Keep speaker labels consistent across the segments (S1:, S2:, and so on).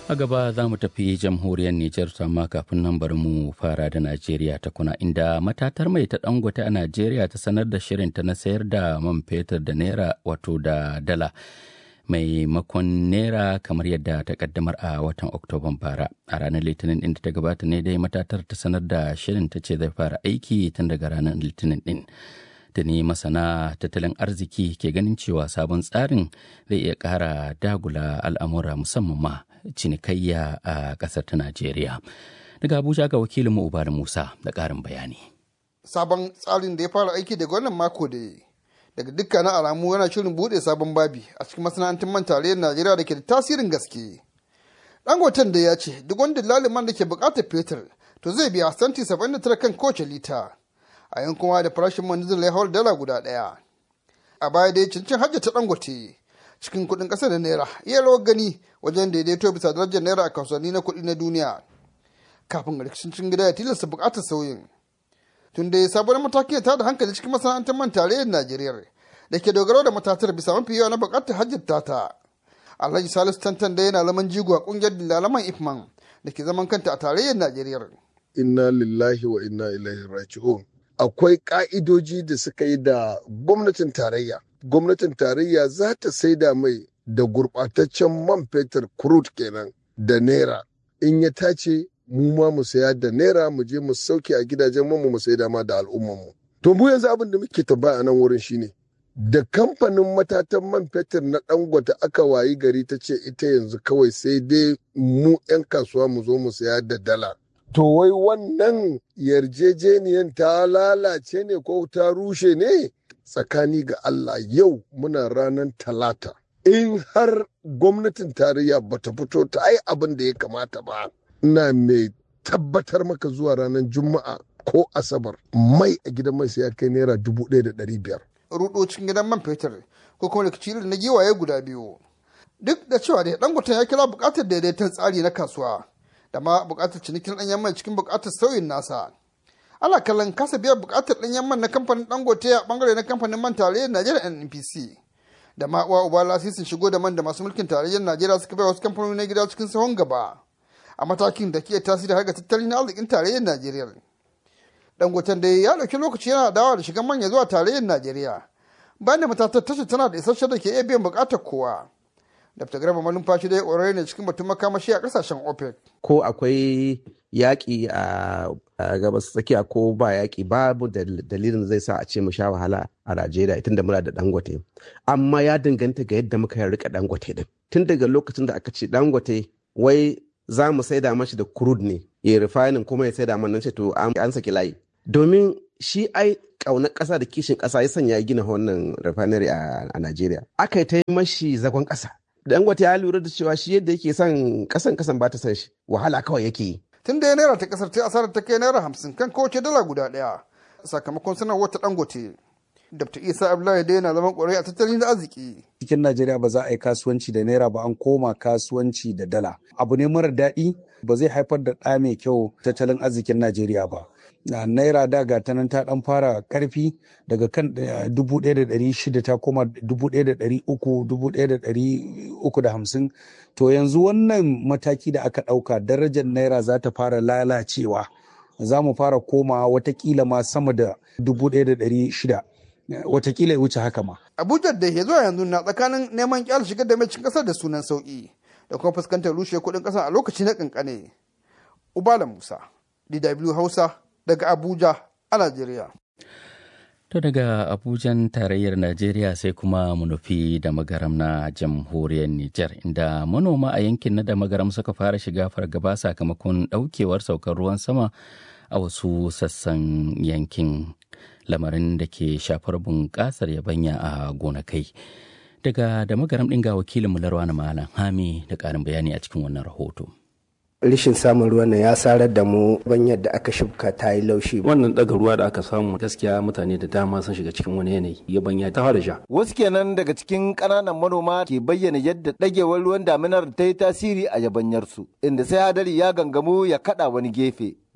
S1: a gaba za mu tafi jamhuriyar Nijar amma kafin nan bari mu fara da Najeriya ta kuna inda matatar mai ta dangote a Najeriya ta sanar da shirinta na sayar da man fetur da naira wato da dala maimakon naira kamar yadda ta kaddamar a watan Oktoban bara a ranar litinin din da ta gabata ne dai matatar ta sanar da shirin ta ce zai fara aiki tun daga ranar litinin din. da ne masana tattalin arziki ke ganin cewa sabon tsarin zai iya ƙara dagula al'amura musamman ma cinikayya a ƙasar ta Najeriya. Daga Abuja ga wakilin mu Ubar Musa da ƙarin bayani.
S2: Sabon tsarin da ya fara aiki daga wannan mako da daga dukkanin alamu yana shirin buɗe sabon babi a cikin masana'antun man tarayyar Najeriya da ke da tasirin gaske. Dangoten da ya ce duk wanda laliman da ke buƙatar fetur to zai biya santi 79 kan kowace lita. a yankuwa da farashin man diesel ya hawar dala guda ɗaya. A baya dai cincin hajji ta dangote cikin kuɗin ƙasa da naira iya rawar gani wajen daidaito bisa darajar naira a kasuwanni na kuɗi na duniya. Kafin rikicin cikin gida ya tilasta buƙatar sauyin. Tun dai sabon mataki ta da hankali cikin masana'antar man tarayyar Najeriya da ke dogaro da matatar bisa mafi yawa na buƙatar hajjin tata. Alhaji Salisu Tantan da yana laman jigo a ƙungiyar dillalaman Ifman da ke zaman kanta a tarayyar Najeriya.
S3: Inna lillahi wa inna ilaihi raji'un. akwai ka'idoji da suka yi da gwamnatin tarayya. Gwamnatin tarayya za ta saida mai da gurɓataccen man fetur crude kenan da naira. In ya tace mu ma mu saya da naira mu je mu sauke a gidajen mu mu saida ma da al'ummanmu. To mu yanzu abin da muke tambaya a nan wurin shine da kamfanin matatan man fetur na dangote aka wayi gari ta ce ita yanzu kawai sai dai mu 'yan kasuwa mu zo mu saya da dala. To wai wannan yarjejeniyan ta lalace ne ko ta rushe ne tsakani ga Allah yau muna ranar talata. In har gwamnatin tarayya bata fito ta ai abin da ya kamata ba, ina mai tabbatar maka zuwa ranar juma'a ko asabar mai a gidan mai sai ya kai naira dubu ɗaya da ɗari biyar.
S2: Rudo cikin gidan man fetur ko kuma rikici na giwaye guda biyu. Duk da cewa da dangoton ya kira buƙatar daidaiton tsari na kasuwa. da ma bukatar cinikin ɗanyen mai cikin bukatar sauyin nasa ana kallon kasa biyan bukatar ɗanyen man na kamfanin dangote a bangare na kamfanin man tarayyar najeriya npc da ma uwa uba lasisin shigo da man da masu mulkin tarayyar najeriya suka bai wasu kamfanoni na gida cikin sahun gaba a matakin da ke tasiri har ga tattalin arzikin tarayyar najeriya dangoten da ya ɗauki lokaci yana dawa da shigan manya zuwa tarayyar najeriya bayan da matatar tashar tana da isasshen da ke iya biyan bukatar kowa Dr. Garba Malumfashi dai ƙwararre ne cikin batun makamashi a ƙasashen OPEC.
S4: Ko akwai yaƙi a gabas tsakiya ko ba yaƙi babu dalilin zai sa a ce mu sha wahala a Najeriya tun da muna da Dangote. Amma ya danganta ga yadda muka rika Dangote din. Tun daga lokacin da aka ce Dangote wai za mu saida mashi da crude ne ya refining kuma ya saida mana ce to an saki layi. Domin shi ai ƙaunar ƙasa da kishin ƙasa ya sanya gina wannan refinery a Najeriya. Aka yi ta mashi zagon ƙasa. dangote ya lura da cewa shi yadda yake son kasan kasan ba ta san shi wahala kawai yake yi
S2: tun da ya naira ta kasar ta asarar ta kai naira hamsin kan kowace dala guda ɗaya sakamakon sanarwar ta dangote dr isa abdullahi dai yana zaman kwarai a tattalin arziki
S5: cikin najeriya ba za a yi kasuwanci da naira ba an koma kasuwanci da dala abu ne mara daɗi ba zai haifar da ɗa mai kyau tattalin arzikin najeriya ba naira da ga ta nan ta dan fara karfi daga kan dubu ɗaya da ɗari shida ta koma dubu ɗaya da ɗari uku dubu ɗaya da ɗari uku da hamsin to yanzu wannan mataki da aka ɗauka darajar naira za ta fara lalacewa za mu fara koma watakila ma sama da dubu ɗaya da ɗari shida watakila ya wuce haka ma.
S2: abuja da ya zuwa yanzu na tsakanin neman kyal shigar da mai cikin ƙasar da sunan sauƙi da kuma fuskantar rushe kuɗin ƙasa a lokaci na ƙanƙane. ubala musa dw hausa daga Abuja a Najeriya.
S1: To daga Abujan tarayyar Najeriya sai kuma mu nufi da magaram na jamhuriyar Nijar inda manoma a yankin na da magaram suka fara shiga fargaba sakamakon ɗaukewar saukar ruwan sama a wasu sassan yankin lamarin da ke shafar bunƙasar yabanya a gonakai. Daga da magaram ɗin ga wakilin Mularwa na Malam Hami da ƙarin bayani a cikin wannan rahoto.
S6: rishin samun ruwan nan ya sarar da mu ban yadda aka shubka ta yi laushi
S7: wannan daga ruwa da aka samu gaskiya mutane da dama sun shiga cikin wani yanayi ya banya ta fara sha
S8: wasu kenan daga cikin ƙananan manoma ke bayyana yadda ɗagewar ruwan daminar ta yi tasiri a yabanyarsu inda sai hadari ya gangamu ya kaɗa wani gefe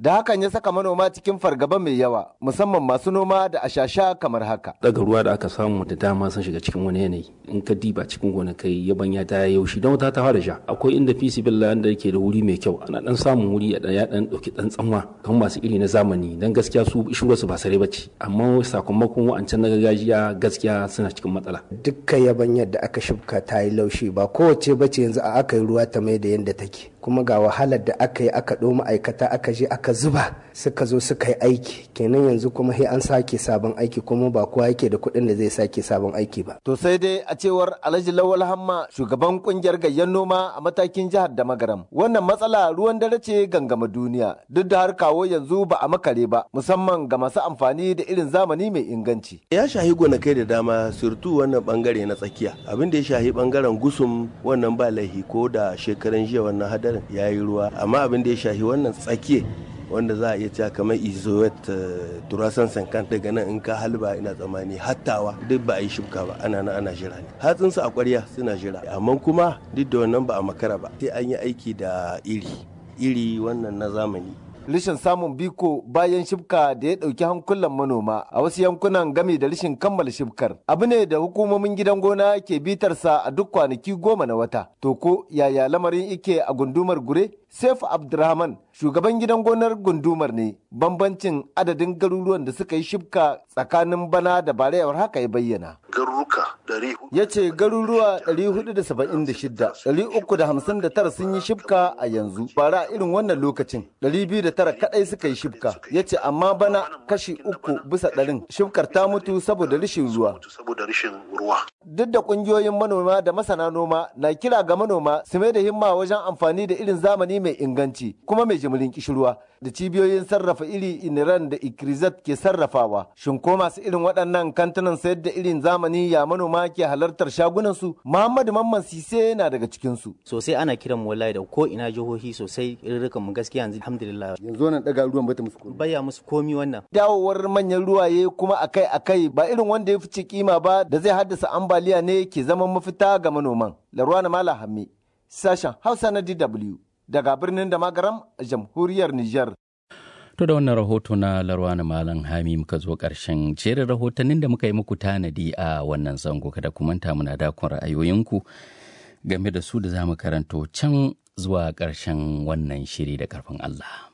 S8: da hakan ya saka manoma cikin fargaba mai yawa musamman masu noma da ashasha kamar haka.
S7: daga ruwa da aka samu da dama sun shiga cikin wani yanayi in ka diba cikin gonakai yabanya ta yaushi don wata ta fara sha akwai inda fisi billa da yake da wuri mai kyau ana dan samun wuri ya ya dan dauki dan tsanwa kan masu iri na zamani dan gaskiya su shura su ba sare bace amma sakamakon wa'ancan na gargajiya gaskiya suna cikin matsala
S6: dukkan yabanyar da aka shibka ta yi laushi ba kowace bace yanzu a aka yi ruwa ta mai da yadda take kuma ga wahalar da aka yi aka ɗo ma'aikata aka je aka zuba suka zo suka yi aiki kenan yanzu kuma sai an sake sabon aiki kuma ba kowa yake da kuɗin da zai sake sabon aiki ba
S8: To sai dai a cewar Alhaji Lawal Hamma shugaban kungiyar gayyan noma a matakin jihar da magaram. Wannan matsala ruwan dare ce gangama duniya duk da har kawo yanzu ba a makare ba musamman ga masu amfani da irin zamani mai inganci.
S9: ya shahi gonakai da dama surtu wannan bangare na tsakiya abin da ya shahi bangaren gusum wannan ba laihi ko da shekaran jiya wannan hadarin ya yi ruwa amma abin da ya shahi wannan tsakiya wanda za a iya cewa kamar izoet turasan sankan daga nan in ka halba ina tsammani hattawa duk ba a yi shuka ba ana nan ana jira ne hatsinsu a kwarya suna jira amma kuma duk da wannan ba a makara ba sai an yi aiki da iri iri wannan na zamani
S8: Rishin samun biko bayan shibka da ya ɗauki hankulan manoma a wasu yankunan game da rishin kammala shibkar. Abu ne da hukumomin gidan gona ke bitarsa a duk kwanaki goma na wata. To ko yaya lamarin ike a gundumar gure? Saif Abdurrahman shugaban gidan gonar gundumar ne bambancin adadin garuruwan da suka yi shibka tsakanin bana da barewar haka ya bayyana.
S10: garuruka ɗari
S8: Ya ce garuruwa 476, 359 sun yi shibka a yanzu, bara irin wannan lokacin 209 kadai suka yi shibka. Ya ce amma bana kashi uku bisa ɗarin shibkar ta mutu saboda rashin ruwa.
S10: saboda rashin ruwa
S8: Duk da kungiyoyin manoma da masana noma na kira ga manoma su mai da himma wajen amfani da irin zamani mai inganci kuma mai jimirin kishirwa da cibiyoyin sarrafa iri iniran da ikrizat ke sarrafawa. Shin ko masu irin waɗannan kantunan sayar da irin zamani ya manoma ke halartar shagunansu? Muhammadu Mamman Sise na daga cikinsu.
S11: sosai ana kiran mu wallahi da ko ina jihohi sosai irin mu gaskiya yanzu alhamdulillah
S8: Yanzu wannan ɗaga ruwan bata musu komai.
S11: baya musu komi wannan
S8: Dawowar manyan ruwaye kuma akai-akai ba irin wanda ya fice kima ba da zai haddasa ambaliya ne ke zaman mafita ga manoman. Larwana Mala Hammi, sashen Hausa na DW daga birnin da magaram a jamhuriyar Nijar.
S1: To da wannan rahoto na Larwana Malam Hami muka zo ƙarshen jerin rahotannin da muka yi muku tanadi a wannan zango kada ku manta muna dakon ra'ayoyinku game da su da za mu karanto can zuwa ƙarshen wannan shiri da ƙarfin Allah.